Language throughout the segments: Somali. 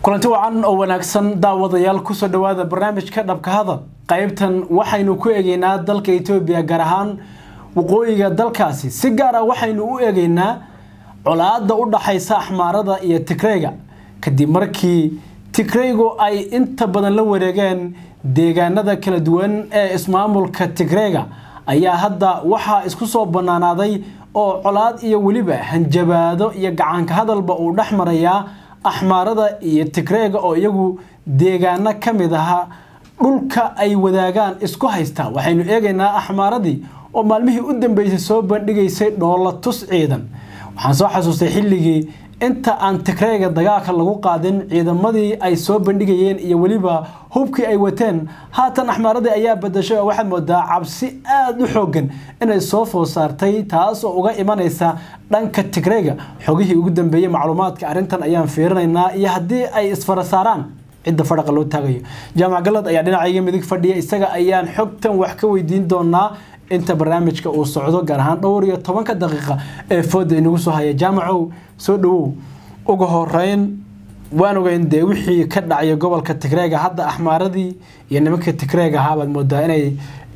kulanti wacan oo wanaagsan daawadayaal kusoo dhawaada barnaamijka dhabka hadal qaybtan waxaynu ku eegeynaa dalka etoobiya gaar ahaan waqooyiga dalkaasi si gaar ah waxaynu u eegeynaa colaada u dhaxaysa axmaarada iyo tigreyga kadib markii tigreygu ay inta badan la wareegeen deegaanada kala duwan ee ismaamulka tigreyga ayaa hadda waxaa isku soo banaanaaday oo colaad iyo weliba hanjabaado iyo gacanka hadalba uu dhex marayaa axmaarada iyo tigreega oo iyagu deegaano ka mid aha dhulka ay wadaagaan isku haysta waxaynu eegaynaa axmaaradii oo maalmihii u dambeysay soo bandhigaysay dhoola tus ciidan waxaan soo xasuustay xilligii inta aan tigreega dagaalka lagu qaadin ciidamadii ay soo bandhigayeen iyo weliba hubkii ay wateen haatan axmaaradii ayaa badashay oo waxaad moodaa cabsi aada u xoogan inay soo food saartay taas oo uga imanaysa dhanka tigreega xogihii ugu dambeeyey macluumaadka arrintan ayaan fiirinaynaa iyo haddii ay isfara saaraan cidda fadhaqa loo taagayo jaamac galad ayaa dhinacayga midig fadhiya isaga ayaan xogtan wax ka weydiin doonaa inta barnaamijka uu socdo gaar ahaan dhowr iyo tobanka daqiiqa ee fooda inagu soo haya jaamacow soo dhawow uga horeyn waan ogeyn dee wixii ka dhacaya gobolka tigreega hadda axmaaradii iyo nimanka tigreega ahaabaad moodaa inay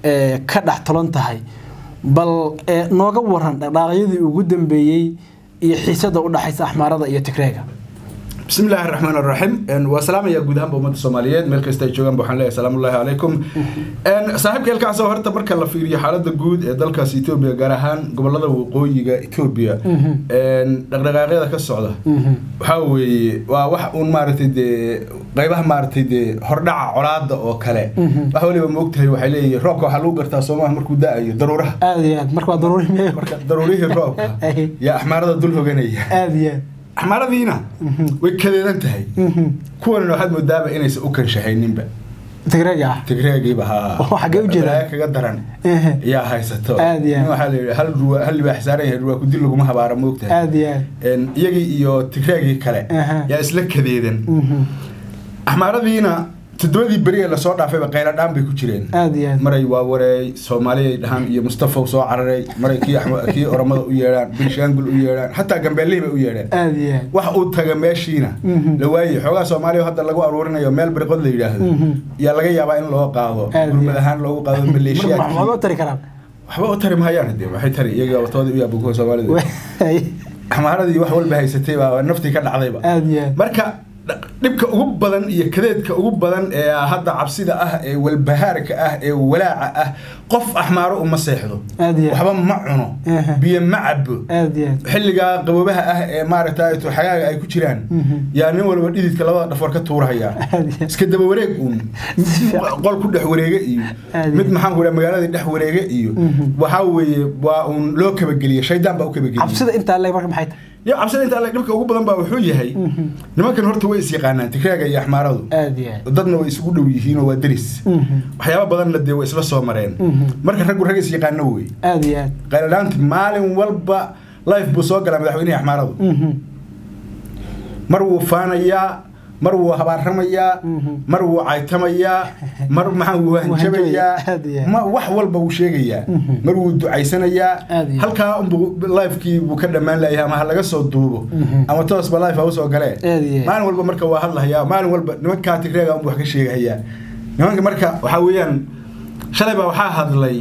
ka dhex tolan tahay bal nooga waran dhaqdhaaqyadii ugu dambeeyey iyo xiisada u dhaxaysa axmaarada iyo tigreega بسم الله الرحمن الرحيم waa salaamaya guud ahaanba ummadda soomaaliyeed meel kasta ay joogaan waxaan leeyahay salaamu llahi calaykum saaxiibka halkaas horta marka la fiiriyo xaaladda guud ee dalkaas etoobiya gaar ahaan gobolada waqooyiga etoobiya dhaqdhaqaaqyada ka socda waxaa weeye waa wax uun maaragtay dee qaybaha maaragtay dee hordhaca colaada oo kale wax waliba moogtahay waxay leeyihin roobka waxaa lagu gartaa soomaha markuu da-ayo daruuraha aada iyo aad marka waa daruuri miya marka daruurihii roobka yaa axmaarada dul hoganaya aada iyo aad axmaaradiina way kadeedan tahay kuwanina waxaad moodaaba inaysan u kanshahayninba tigreega ah tigreegiiba haa xaggee u jeedaa kaga daran yaa haysato Aad iyo aad. waxaa la yidhi hal ruwa hal libaax saaran yahay ruwaa kudil laguma habaara moogtahay aada iyo aad iyagii iyo tigreegii kale Aha. yaa isla kadeedan axmaaradiina toddobadii beri ee lasoo dhaafayba qayladhaan bay ku jireen aada iyo aad maray waa wareey soomaaliya dhahaan iyo mustafa soo cararay maray kii Axma- kii oromada u yeedhaan binshaangul u yeedhaan xataa gambeelihii bay u yeedheen aada iyo aad wax uu taga meeshiina Mhm. la waayey xoogaa soomaaliya hadda lagu aruurinayo meel bariqod la yidhaahdo Mhm. yaa laga yaabaa in loo qaado Aad gurmad iyo. ahaan loogu qaado marka maleeshiyaadkii waxba u tari karaan waxba u tari mahayaan de waxay tari iyaga watooda u yaaba kuwa soomaalida axmaaradii wax walba haysatay baa naftii ka dhacdayba aada iyo aad marka dh- dhibka ugu badan iyo kadeedka ugu badan ee hadda cabsida ah ee walbahaarka ah ee walaaca ah qof axmaaro uma seexdo Aad iyo aad. waxba ma cuno Aha. biyo ma cabo aada iyo aad xilligaa qaboobaha ah ee maaragtay xagaaga ay ku jiraan Mhm. yaa nin walba dhididka labada dhafoor ka tuurahaya Aad iyo aad. iska daba wareeg uun qol ku dhex wareege iyo Aad iyo mid aad. maxaan ku magaaladii dhex wareege iyo Mhm. waxaa weeye waa uun loo kabageliye shaydaan baa u kabageliye cabsida intaa leeg marka maxay tahay ya cabsida inta alle dhibka ugu badan baa wuxuu yahay Mhm. nimankan horta way is yaqaanaan tigreega iyo axmaaradu aada iyo aad dadna way isugu dhow yihiin oo waa deris Mhm. waxyaaba badanna dee way isla soo mareen Mhm. marka raggu rag is yaqaano wey aada iyo aad qayladhaanti maalin walba life buu soo galaa madaxweynihii axmaaradu Mhm. mar wuu faanayaa mar wuu habaaramayaa Mhm. mar wuu caytamayaa mar maxaa wuu hanjabayaa Aad iyo aad. ma wax walba wuu sheegayaa Mhm. mar wuu ducaysanayaa Aad iyo aad. halkaa unbuu lifekii buu ka dhammaan layahay ama ha laga soo duubo Mhm. ama toosba life ha usoo galee Aad iyo aad. maalin walba marka waa hadlahayaa maalin walba nimankaa tigreega unbuu wax ka sheegahayaa nimanka marka waxaa weeyaan shalay baa waxaa hadlay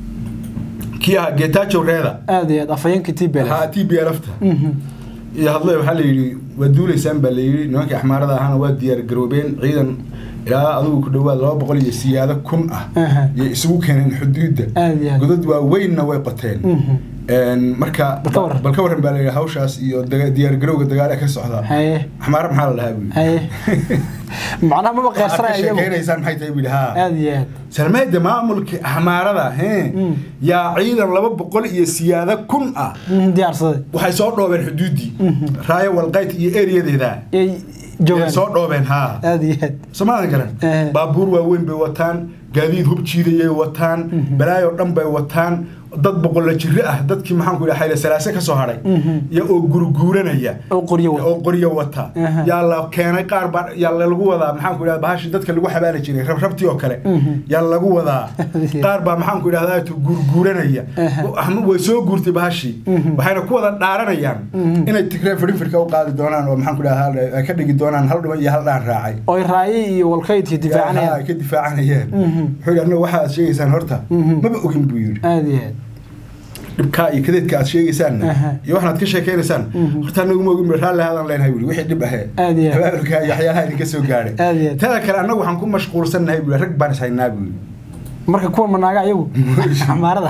kii ahaa getajow reeda aada iyo aad afhayeenka tbl ha t b lfta iyo hadlay waxaa la yidhi waa duulaysaan baa la yidhi nimankii axmaarada ahaana waa diyaar garoobeen ciidan ilaa adigu ku dhawaad laba boqol iyo siyaado kun ah Aha. iyo isugu keeneen xuduudda Aad iyo aad. godad waaweynna way qoteen Mhm. Een, marka Bal ka warran. bal ka warran baa la yidhi hawshaas iyo daga- diyaar garowga dagaale ka socda haye axmaara maxaa la dhahaa buu haye macnaha maba waxaad ka qeersanaya iyagu sheekeynaysaan maxay tahay buu yidhi haa aada iyo aad salmeeda maamulkii axmaarada hee Mm. yaa ciidan laba boqol iyo siyaado kun ah Mhm, diyaarsaday waxay soo dhoobeen xuduuddii Mhm. raayo walqayt iyo eriyadeeda yay Yay joogaan soo dhoobeen haa aada iyo aad soomaalida garan Eh. baabuur waaweyn bay wataan gaadiid hub jiidayay wataan Mhm. balaayo dhan bay wataan dad boqolla jiro ah dadkii maxaan ku idhaha xayla salaase ka soo hadhay ya oo gurguuranaya oo qoryo wata. oo qoryo wata Aha. yaa la keenay qaar baa yaa lagu wadaa maxaan ku idhaha bahashi dadka lagu xabaali jiray rabrabtii oo kale yaa lagu wadaa qaar baa maxaan ku idhahdaa tu gurguuranaya Aha. Ama way soo guurtay bahashii waxayna ku wada dhaaranayaan inay tigree fidhinfirka u qaadi doonaan oo maxaan ku idhaha ay ka dhigi doonaan hal dhiman iyo hal dhaan raacay oy raayi iyo walkaydkii Haa, difaacanayaan ay ka difaacanayeen wuxuu yidhi annaga waxa aad sheegaysaan horta maba ogin buu yidhi aada iyo aad dhibkaa iyo kadeedka aad sheegaysaanna Aha. iyo waxaad ka sheekaynaysaan horta anagu ma ogin bu raalli haadaan leenahay buri wixii dhib ahee Aad iyo aad. abaabulka iyo waxyaalaha idinka soo gaadhay Aad iyo aad. tada kale annagu waxaan ku mashquulsannahay buri rag baan is haynaa buri marka kuwa manaaga ayagu xamaarada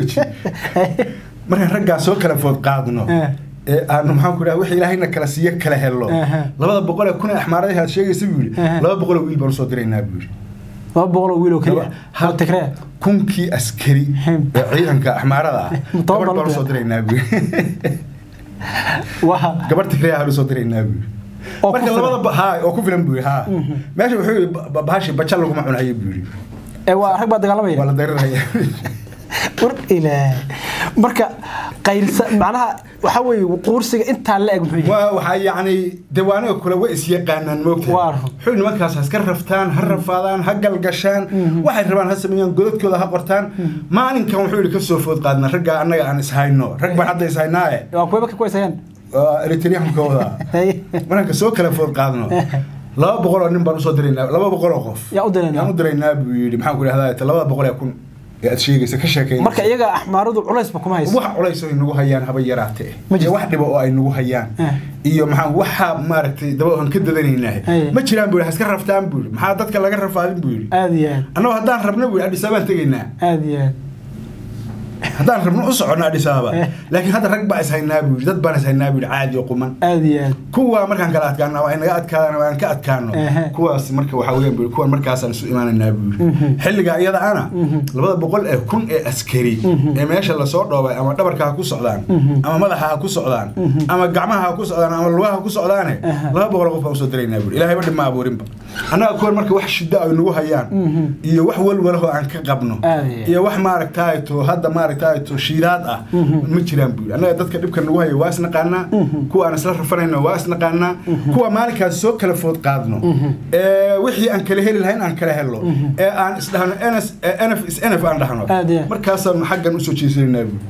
markaan raggaa soo kala food qaadno Eh. ee aanu maxaan ku idhaha wixii ilaahayna kala siiyo kala helno Aha. labada boqol ee kun ee axmaaradahi aad sheegaysa buu yidhi Aha. laba boqol oo wiil baan usoo diraynaa buu yidhi laba boqol oo wiil oo keliya Hal- oo tigree kunkii askari Hem. ee ciidanka axmaarada ah Toban gabadh baan bal- usoo diraynaa buu yidhi waa gabar tigray aan usoo diraynaa buu yidhi Oo ku marka filan. labada ba- haa oo ku filan buu yidhi haa meesha wuxuu yidhi ba- ba- bahashi baja laguma cunayo buu yidhi ee waa rag baa waa dagaalamaya la dariraya war ilaah marka qayrsa macnaha waxa weeye quursiga intaa la eg muxuu yahay waa waxaa yacni dewaanaga kule way isyaqaanaan moogtahay Waa run. wuxuu nimankaas ha iska raftaan ha rafaadaan ha galgashaan waxay rabaan ha sameeyaan godadkooda ha qortaan maalinkan wuxuu yidhi ka soo food qaadna raggaa annaga aan ishayno rag baan hadda ishaynaaye waa kuwa ka kuwaysayaan waa eritreankooda markaan soo kala food qaadno laba boqol oo nin baan usoo diraynaa laba boqol oo qof Yaa u diraynaa? yaan u diraynaa buu yidhi maxaan ku idhahdaa labada boqol ee kun ee aad sheegaysa ka sheekayn marka iyaga axmaaradu culaysba kuma hayso wax culays ay nagu hayaan haba yaraate Ma jirto. iyo wax dhiba oo ay nagu hayaan Eh. iyo maxaa waxa maaragtay daba aan ka dadanaynaa Aye. ma jiraan buu yidhi ha iska raftaan buu yidhi maxaa dadka laga rafaadin buu yidhi aada iyo aad annagoo haddaan rabno buu yidhi adhis ababaan tegaynaa aada iyo aad haddaan rabno u soconno adhis ababa Eh. laakiin hadda rag baa is haynaa buu yidhi dad baan is haynaa buu yidhi caadi oo quman aada iyo aad kuwa markaan kala adkaano ay naga adkaadaan oo aan ka adkaano Ehe. kuwaas marka waxaa weeyaan buu yidhi, kuwan markaasaan isu imaanaynaa buu yidhi xilliga iyada ana labada boqol ee kun ee askari ee meesha lasoo dhoobay ama dhabarka ha ku socdaan ama madaxa ha ku socdaan ama gacmaha ha ku socdaan ama lugaha ha ku socdaane laba boqol oo qof baan usoo diraynaa buu yidhi. ilaahay ba dhib ma abuurinba annaga kuwan marka wax shida ay nagu hayaan iyo wax walwalahoo aan ka qabno Aad iyo aad. iyo wax maaragtaato hadda maaragtaato shiidaad ah ma jiraan buu yidhi. annaga dadka dhibka nagu haya waa isnaqaanaa kuwa aan isla rafanayno waa isnaqaanaa kuwa maalinkaas soo kala food qaadno ee wixii aan kala heli lahayn aan kala helno ee aan isdhahno ns nf is nf aan dhahno Aad iyo aad. markaasaan xaggan usoo jeesanaynaa buu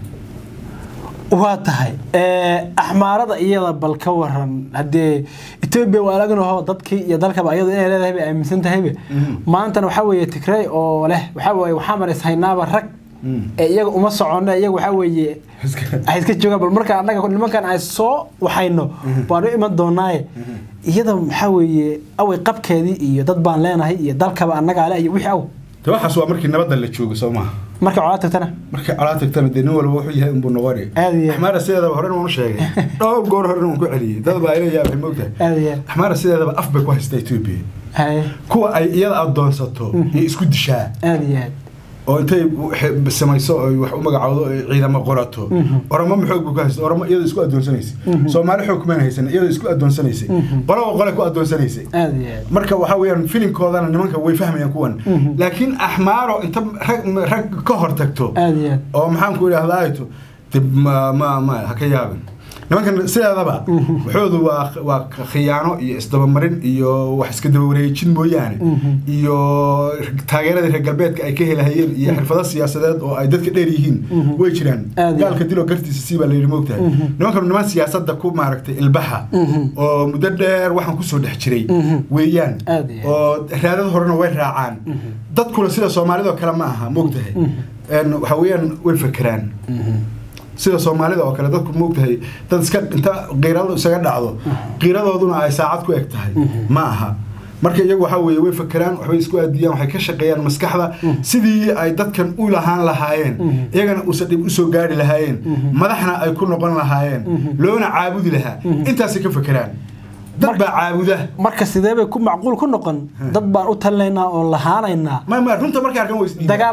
waa tahay axmaarada iyada bal ka waran haddee etoobiya waa laganaho dadkii iyo dalkaba iyadu inay leedahay bay aaminsan tahayba maantana waxaa weeye tigrey oo leh waxaa weeye waxaa maris haynaaba rag ee iyaga uma soconno iyaga waxaa weeye ay iska joogaan bal markaan annaga nimankan ay soo waxayno baan u iman doonaaye iyada waxaa weeye away qabkeedii iyo dad baan leenahay iyo dalkaba annagaa le iyo wixii aw te waxaas waa markii nabadda la joogo soo maha markay colaa tagtana markii colaa tagtana dee nin walba wuxuu yahay unbuu noqoni Aad iyo aad. axmaara sideedaba horena waan u sheegay dhowr goor horena waan ku celiyey dad baa ila yaabay moogtahay aada iyo aad axmaara sideedaba af bay ku haystaa etoobiya haye kuwa ay iyada adoonsato iyo isku dishaa aada iyo aad oo intay xe- samayso oy wax u magacowdo oy ciidamo qorato oromo ma xoog buu ka haysta oromo iyadoo isku adoonsanaysay soomaali xoog kumaan haysan iyadoo isku adoonsanaysay qolaba qole ku adoonsanaysay aada iyo aad marka waxaa weeyaan filimkoodana nimanka way fahmayaan kuwan laakiin axmaaro inta rag rag ka hor tagto aada iyo aad oo maxaan ku idhahdaato dib ma ma ma ha ka yaabin nimankan sideedaba waxoodu waa waa khiyaano iyo isdabamarin iyo wax iska daba wareejin mooyaane iyo taageeradii reer galbeedka ay ka helahayeen iyo xirfado siyaasadeed oo ay dadka dheer yihiin way jiraan Aad iyo gaalka dilo gartiisa sii baa la yidhi moogtahay nimankan niman siyaasadda ku maaragtay ilbaxa oo muddo dheer waxaan kusoo dhex jiray weeyaan Aad iyo aad. oo raadad horena way raacaan dadkuna sida soomaalidoo kale ma aha moogtahay En waxa weeyaan way fekeraan sida soomaalida oo kale dadku moogtahay dad iska inta qiiradu isaga dhacdo qiiradooduna ay saacad ku eg tahay ma aha marka iyagu waxaa weeye way fekeraan waxbay isku aadiyaan waxay ka shaqeeyaan maskaxda sidii ay dadkan u lahaan lahaayeen iyagana uusan dhib usoo gaari lahaayeen madaxna ay ku noqon lahaayeen loona caabudi lahaa intaasay ka fekeraan dad baa caabuda marka sidee bay ku macquul ku noqon dad baan u talinaynaa oo lahaanaynaa ma ma runta markay arkaan way isdhiibaan. dagaal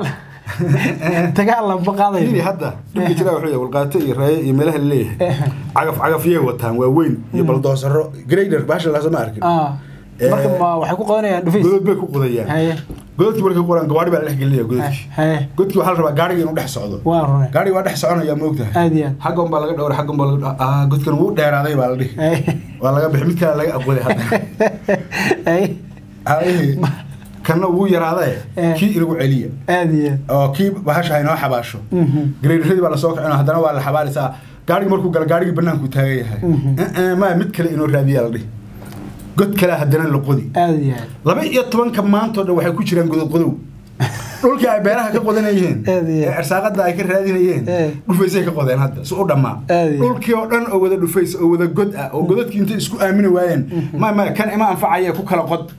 dagaal lama Fiiri qaadayo hadda dhibka jira wuxuu yahay walqaato iyo raaye iyo meelaha laleeyahay cagaf cagafyay wataan waa weyn iyo baldoosaro grader baasha laasama arkin Ah, marka ma waxay ku qodanayaan dhufays godod bay ku qodayaan haye gododkii markay ku qodaan gawaari baa la dhex gelinaya gododkii haye godkii waxaa la rabaa gaariga inuu dhex socdo waa rune gaariga waa dhex soconaya moogtahay aad iyo aad xaggan baa laga dhowra xaggan baa laga ah godkan wuu dheeraaday baa la dhihi haye waa laga bixi mid kale laga aqooday hadda haye haye kanna wuu yaraadae Eh. kii inagu celiya aad iyo aad oo kii bahasha haynoo xabaasho Mhm. gareeradii baa lasoo kacin haddana waa la xabaalaysaa gaarigi markuu gala gaarigii banaanku taagan yahay Mhm. Eh, eh, ma mid kale inoo raadiyaa la dhihi god kale haddana la qodi aad iyo aad laba iyo tobanka maantoo dhan waxay ku jiraan godod qodow dhulkii ay beeraha ka qodanayeen Aad iyo ee aad. arsaaqada ay ka raadinayeen Eh. dhufaysay ka qodeen hadda si u dhammaa Aad iyo aad. dhulkii oo dhan oo wada dhufays oo wada god ah oo godadkii intay isku aamini waayeen ma maya kan ima anfacaya ku kala qod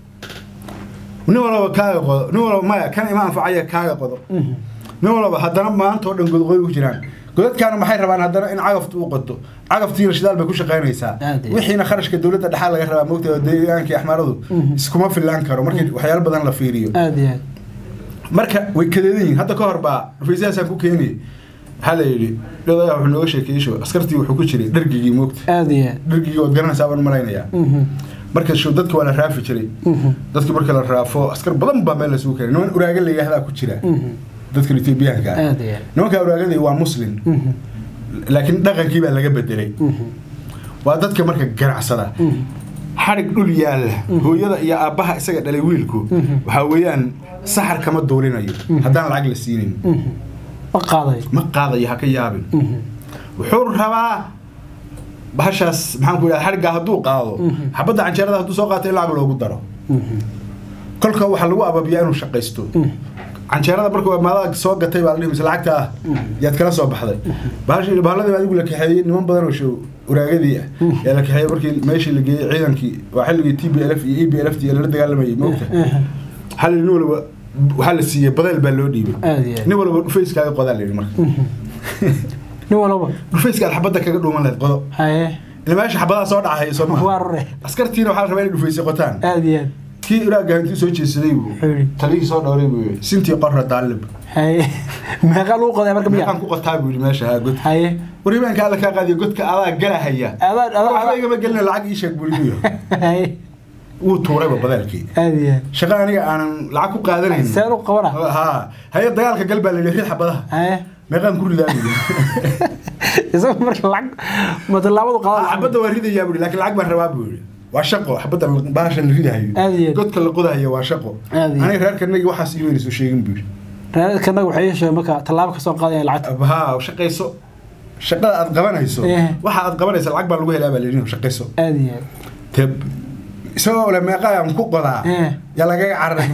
nin walaba kaaga qodo nin walaba maya kan ima anfacaya kaaga qodo Mhm. nin walaba haddana maanta oo dhan godqoy ku jiraan godadkaana maxay rabaan haddana in cagaftu u qoto cagaftiina shidaal bay ku shaqaynaysaa Aad iyo aad. wixiina kharashka dowladda dhexaa laga rabaa moogta oo deegaankii axmaaradu Mhm. iskuma filaan karo markii waxyaalo badan la fiiriyo aad iyo aad marka way kadeedan yihiin hadda ka hor baa rufaysahaasaan ku keeniyay waxaa la yidhi dhodayaa wuxuu nooga sheekeeyey show askartii wuxuu ku jiray dhargigii moogta aad iyo aad dhargigii waad garanaysaa baan malaynayaa Mhm. marka show dadka waa la raafi jiray Mhm. dadki marka la raafo askar badan baa meel lasugu keenay niman uraaga la yidhaahdaa ku jira Mhm. dadkan etoobiyaanka ah aad iyo aad nimanka uraagadii waa muslim Mhm. laakiin dhaqankii baa laga bedelay Mhm. waa dadka marka ganacsada Mhm. xadhig dhul yaalla hooyada iyo aabbaha isaga dhalay wiilku Mhm. waxaa weeyaan saxar kama duulinayo haddaan lacag la siinin Mhm. ma qaaday ma qaadayo ha ka yaabin Mhm. wuxuu rabaa bahashaas maxaan ku idhaha xadhiggaa hadduu qaado Mhm. xabadda canjeerada hadduu soo qaato in lacag loogu daro Mhm. kolka waxaa lagu ababiyaa inuu shaqaysto Mhm. canjeerada markuu maadaga soo gatay baa la dhihi mise lacagta ah yaad kala soo baxday bahashi bahalladii baa adigu la kaxeeyey niman badan oo show uraagadii ah yaa la kaxeeyey markii meeshii la geeyey ciidankii waa xilligii t b l f iyo e b l f t lala dagaalamayay moogta Mhm. waxaa la yidhi nin walba waxaa la siiyey badeel baa loo dhiibay aad iyo aad nin walba dhufayskaaga qodaa la yidhi marka Mhm. nin walaba dhufayska aad xabadda kaga dhuuman lahayd qodo haye ila meesha xabadaha soo dhacaya soo maha waa rure askartiina waxaa la rabaa inay dhufaysay qotaan aad iyo aad kii iraaga intuu soo jeesaday buu Wuxuu yidhi. talihii soo dhowray buu yidhi sintii qorra daalib haye meeqa lagu qoday marka miya meeqaan ku qotaa buu yidhi meesha haa god haye warhibaanka alla kaa qaadiyo godka adaa galahaya adaa waxba adaa igama gelina lacag ii sheeg buu yidhi haye wuu tuurayba badaalkii aad iyo aad shaqo aniga aanan lacag ku qaadanayn seen u qabana haa haye dagaalka gal baa la yidhi rid xabadaha haye meeqaan ku ridaa buu yidhi isaga marka lacag matallaabadu qadan xabadda waa ridayaa buu yidhi laakiin lacag baan rabaa buu yidhi waa shaqo xabadda bahasha la ridahayo Aad iyo aad. godka la qodahayo waa shaqo Aad iyo aad. aniga reerkanagi waxaas iimayna soo sheegin buu yidhi reerkanaga waxay yeesheen marka tallaabo ka soo qaadaya lacagta haa shaqayso shaqada aad qabanayso Eh. waxa aad qabanaysa lacag baa lagu helaa baa la yidhi shaqayso aad iyo aad te isagoo le meeqaan ku qodaa Eh. yaa lagaga cararay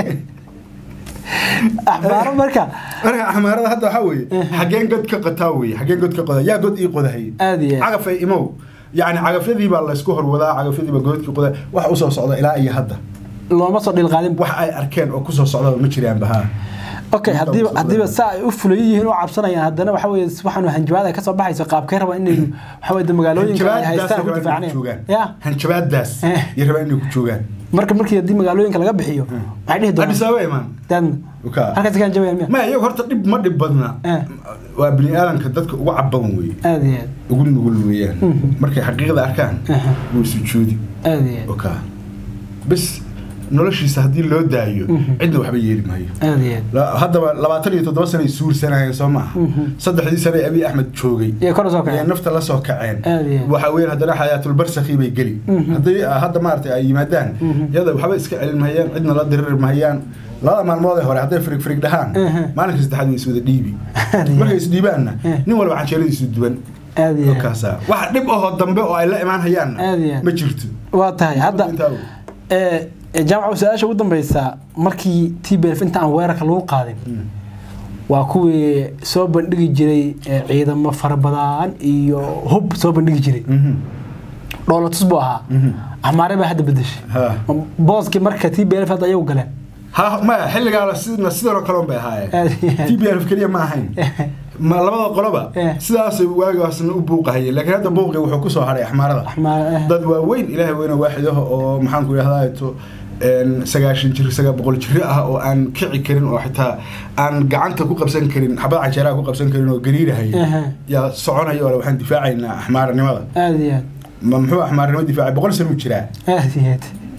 axbaaro marka marka axmaarada hadda waxaa weeye xageen god ka qotaa weeye xageen god ka qodaa yaa god ii qodahay aad iyo aad cagafay imow yacni cagafyadii baa laysku horwadaa cagafyadii baa godkii qodaa wax usoo socda ilaa iyo hadda looma soo dhilqaadin wax ay arkeen oo kusoo socda ma jiraanba haa okay hadiiba hadiiba saa ay u fulayan yihiin oo cabsanayaan haddana waxa weeye waxaanu hanjabaad ay ka soo baxayso qaabkay rabaan inay waxa weeye magaalooyinka ay haystaan ku difaacneen ya hanjabaadaas Eh. iyo rabaa inay ku joogaan marka markii haddii magaalooyinka laga bixiyo waxay dhihi adis doonaan ababa imaan daadna Uka. halkaas ka hanjabayaan miya ma iyagu horta dhib ma dhib badna Eh. waa bini aadanka dadka ugu caban weeye aad iyo aad ugu nugul weeyaan Mhm. markay xaqiiqda arkaan Aha. wuu sujuudi aad iyo aad oka bes noloshiisa haddii loo daayo Mhm. cidna waxba yeeli maayo aad iyo aad La- haddaba labaatan iyo toddoba sanay suursanayeen soo maaha Mhm. saddexdii sane abiy axmed joogay iyo kor soo ayay kacay nafta la soo kaceen Aad iyo aad. waxa weeyaan haddana xayaatulbarsakhi bay geli Mhm. haddii ah, hadda maaragtay ay yimaadaan Mhm. iyada waxba iska celin mahayaan cidna la diriri mahayaan labada maalmood ee hore hadday firig firig dhahaan Mhm. maalinka saddexaad way iswada dhiibi Aad iyo markay aad. isdhiibaanna Eh. nin walba canjeeradiisu duwan aad iyo aad kaasa wax dhib ahoo dambe oo ay la imaan hayaanna Aad iyo aad. ma jirto waa tahay hadda Intaa wey. ee ee, jaamaca su-aasha ugu dambeysa markii t b f inta aan weerarka lagu qaadin Mm. waa kuwii soo bandhigi jiray ee, ciidamo fara badan iyo hub soo bandhigi jiray Mhm. dhoolatus buu ahaa Mhm. axmaare baa hadda bedeshay Ha. booskii marka t b f hadda ayagu galeen ha maya xilligaa sidna sidanoo kaleon bay ahaayeen Aad iyo aad. t b f keliya ma ahayn ma labada qoloba Eh. sidaasay waagaasna u buuqahayeen laakiin hadda buuqi wuxuu kusoo haray axmaarada axmaare dad waaweyn ilaahay weyne waaxidaha oo maxaan ku idhahdaa to sagaashan jir sagaa boqol jiri ah oo aan kici karin oo xitaa aan gacanta ku qabsan karin xabad canjeeraha ku qabsan karin oo gariirahaya Aha. yaa soconaya oo waxaan difaacaynaa axmaaranimada aad iyo aad ma muxuu axmaarnimo difaacay boqol sano u jiraa aad iyo aad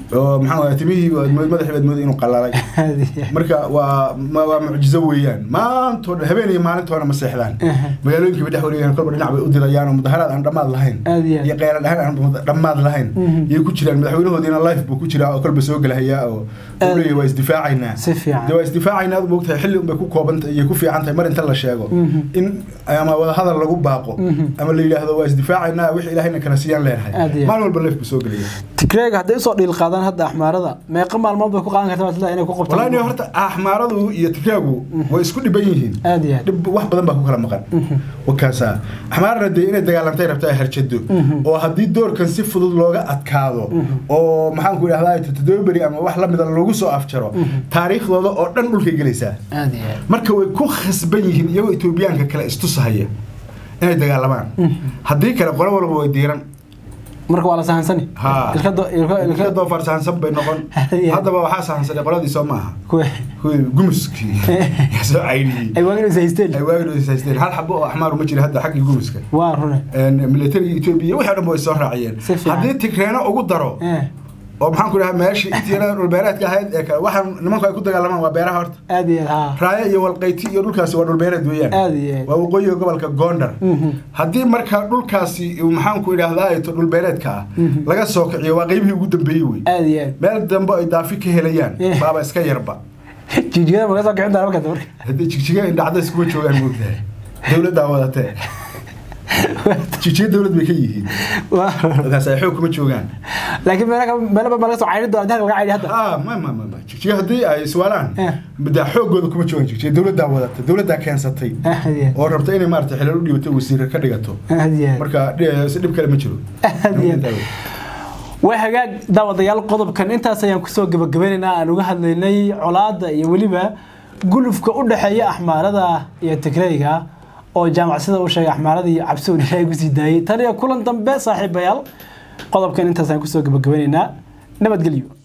oo maxaa waaya timihii waad mood- madaxii baad mooday inuu qalalay marka waa ma- waa mucjizo weeyaan maantoo dhan habeen iyo maalintoona ma seexdaan magaalooyinkii bay dhex wareegayaan kolba dhinac bay u dirayaan oo mudaharaad aan dhammaad lahayn Aad iyo aad. iyo qeylan dhahan aan mud- dhammaad lahayn Mhm. yay ku jiraan madaxweynahoodiina life buu ku jiraa oo kolba soo gelahayaa oo Aad. uu leeyahay waa isdifaacaynaa Si fiican. dee waa isdifaacaynaa aad moogtahay xilli unbay ku koobantahay iyo ku fiican tahay mar inta la sheego Mhm. in ama wadahadal lagu baaqo Mhm. ama la yidhaahdo waa isdifaacaynaa wix ilaahayna kala siiyaan Aad leenahay iyo aad. maalin walba life buu soo gelaya tigreega hadday usoo dhiil qaadaan hadda axmaarada meeqa maalmood bay ku qaadan kartaa sida inay ku qabtaan walahi nin horta axmaaradu iyo tigraagu way isku dhiban yihiin aad iyo aad dhib wax badan baa ku kala maqan Mhm. wakaasa axmaarna dee inay dagaalantay rabta ay harjado Mhm. oo haddii doorkan si fudud looga adkaado oo maxaanku idhahdaa todoberi ama wax lamida lagu soo afjaro taariikhdooda oo dhan dhulkay gelaysaa aad iyo aad marka way ku khasban yihiin iyagoo etoobiyaanka kale istusahaya inay dagaalamaan haddii kale qolo walba way diiran marka waa la sahansani Ha. ilka do- ilka- ilka ilka doofar sahansan bay noqon Yeah. haddaba waxaa sahansanay qoladii soo maaha kuwe kuwii gumuskii yaa soo cayniyey ay waagin is haysteen ay waagin is haysteen hal xabo oo axmaaru ma jira hadda xaggii gumuska waa rune militariga etoobiya wixii o dhan ba way soo raaciyeen Si fiican. haddii tigreeno ugu daro Eh, oo maxaan ku dhahaa meeshii intii yarada dhulbeereedka ahayd ee kale waxaan nimanku ay ku dagaalamaan waa beeraha horta aad iyo aad ha raayo iyo walqayti iyo dhulkaasi waa dhulbeereed weeyaan aad iyo aad waa waqooyiga gobolka gondar Mhm. haddii marka dhulkaasi uu maxaanku idhaahdaa to dhulbeereedka ah Mhm. laga soo kiciyo waa qeybihii ugu dambeeyey wey aad iyo aad meel dambe ay daafi ka helayaan Yeah. baaba iska yarba jijigada maga soo kicin doona markaas marka haddii jigjiga indhacdays kuma joogaan moogtahay dowladdaa wadatee jigjiga dowlad bay ka yihiin waa rune markaas ay xoog kuma joogaan laakiin meelo meelo badan baa laga soo cayrin doona dalka laga cayri hadda ah ma ma ma ma jigjiga haddii ay iswaalaan Eh. da xoogooda kuma joogaan jigjiga dowladdaa wadata dowladdaa keensatay aad iyo oo rabta inay maarata xilal u dhibato wasiir ka dhigato aad aad iyo aad marka dhi- si dhib kale ma jiro aad iyo aad waa hagaag daawadayaal qodobkan intaas ayaan kusoo gabagabeynaynaa aan uga hadlaynay colaadda iyo weliba gulufka u dhexeeya axmaarada iyo tigreyga oo jaamacsida u sheegay axmaarada iyo cabsi uu ilaahay kusii daayay tan iyo kulan dambe saaxiibayaal qodobkan intaas ayaan kusoo gabagabeynaynaa nabadgelyo